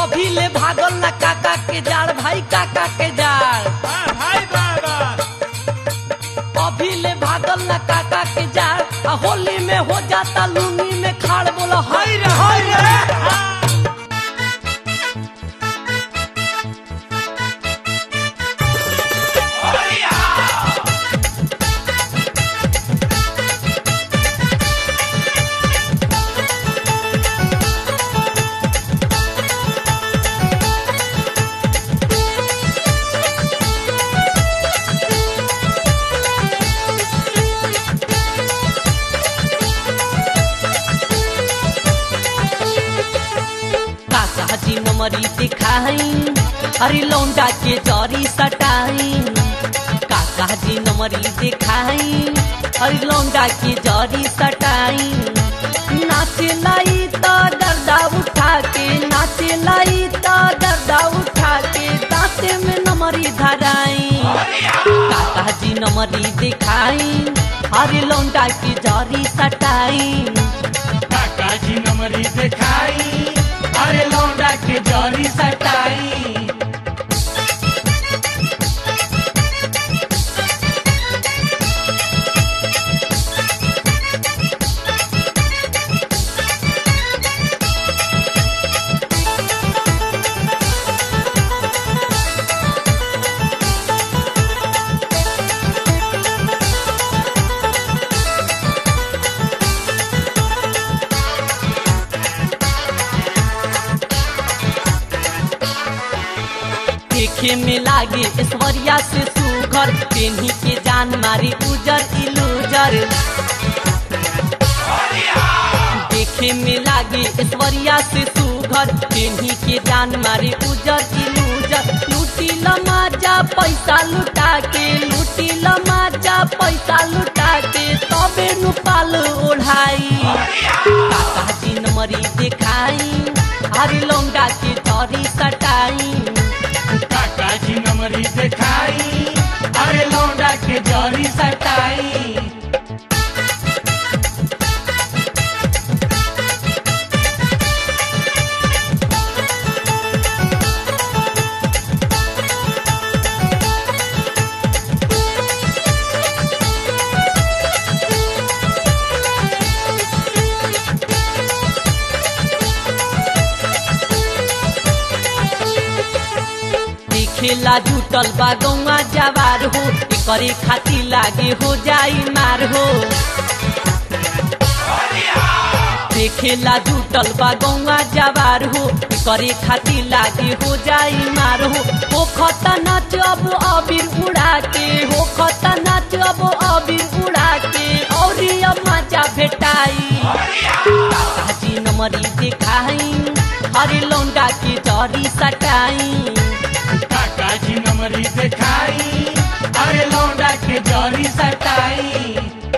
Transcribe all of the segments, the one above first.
अभी ले भागल ना काका के जाड़ भाई काका के जाड़ वाह भाई बाबा अभी ले भागल ना काका के जाड़ आ होली में हो जाता लूंगी में खाड़ बोला हाय रे हाय रे काका जी नमरी दिखाई अरे लौंडा के जरी सटाई काका जी नमरी दिखाई अरे लौंडा के जरी सटाई नाचे लाई तो दर्दा उठा के नाचे लाई तो दर्दा उठा के दांते में नमरी धराई काका जी नमरी दिखाई अरे लौंडा की जरी सटाई काका जी नमरी दिखाई अरे लौंडा के जरी सटाई देखे में लागे ऐश्वर्या से सुघर पेन्ही के जान मारी उजर इलूजर देखे में लागे ऐश्वर्या से सुघर पेन्ही के जान मारी उजर इलूजर लूटी लमाजा पैसा लुटा के लूटी लमाजा पैसा लुटा के तबे नु पाल ओढ़ाई काका जी नमरी दिखाई हरी लौंडा के तरी सटाई काका जी नमरी दिखाई अरे लौंडा के जरी सटाई देखेला जुटल बा गौवा जवार हो एकरे खातिर लागे हो जाई मार हो देखेला जुटल बा गौवा जवार हो एकरे खातिर लागे हो जाई मार हो हो खता नाच अब अबीर उड़ा के हो खता नाच अब अबीर उड़ा के और अब मजा भेटाई काका जी नमरी दिखाई हरे लौंडा के जरी सटाई काका जी नमरी दिखाई अरे लौंडा के जरी सटाई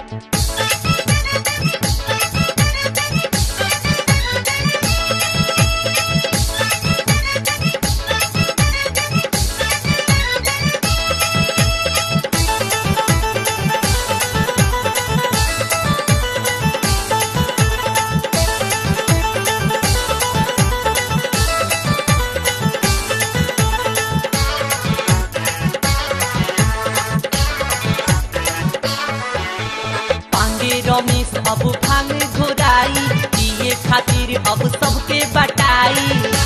पांडे रमेश अब भांग घोराई पिए खातिर अब सबके बटाई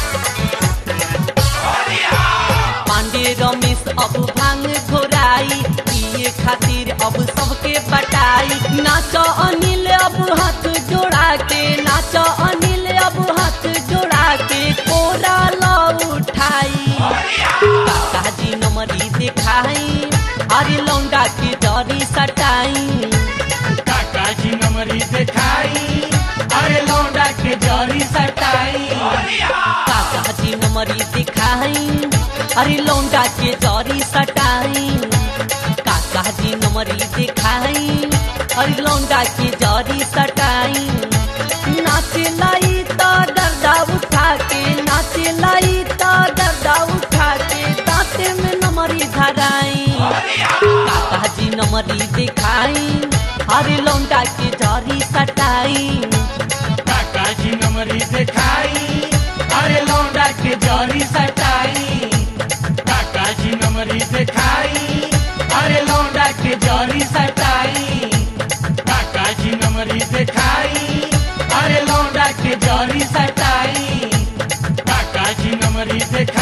पांडे रमेश अब भांग घोराई पिए खातिर अब सबके बटाई नाच अनिल अब हाथ जोड़ा के नाच अनिल अब हाथ जोड़ा के कोरा लो उठाई काका जी नमरी दिखाई अरे लौंडा की डरी सटाई काका जी नमरी दिखाई अरे लौंडा के जरी सटाई काका जी नमरी दिखाई अरे लौंडा के जरी सटाई काका जी नमरी दिखाई अरे लौंडा के जरी सटाई नाचे लाई तो दर्दा उठा के नाचे लाई तो दर्दा उठा के दांते में नमरी धराई काका जी नमरी दिखाई अरे लौंडा के जरी सटाई काका जी नमरी दिखाई अरे लौंडा के जरी जरी सटाई काका जी नमरी दिखाई अरे लौंडा के जरी सटाई काका जी नमरी दिखाई अरे लौंडा के जरी सटाई काका जी नमरी दिखाई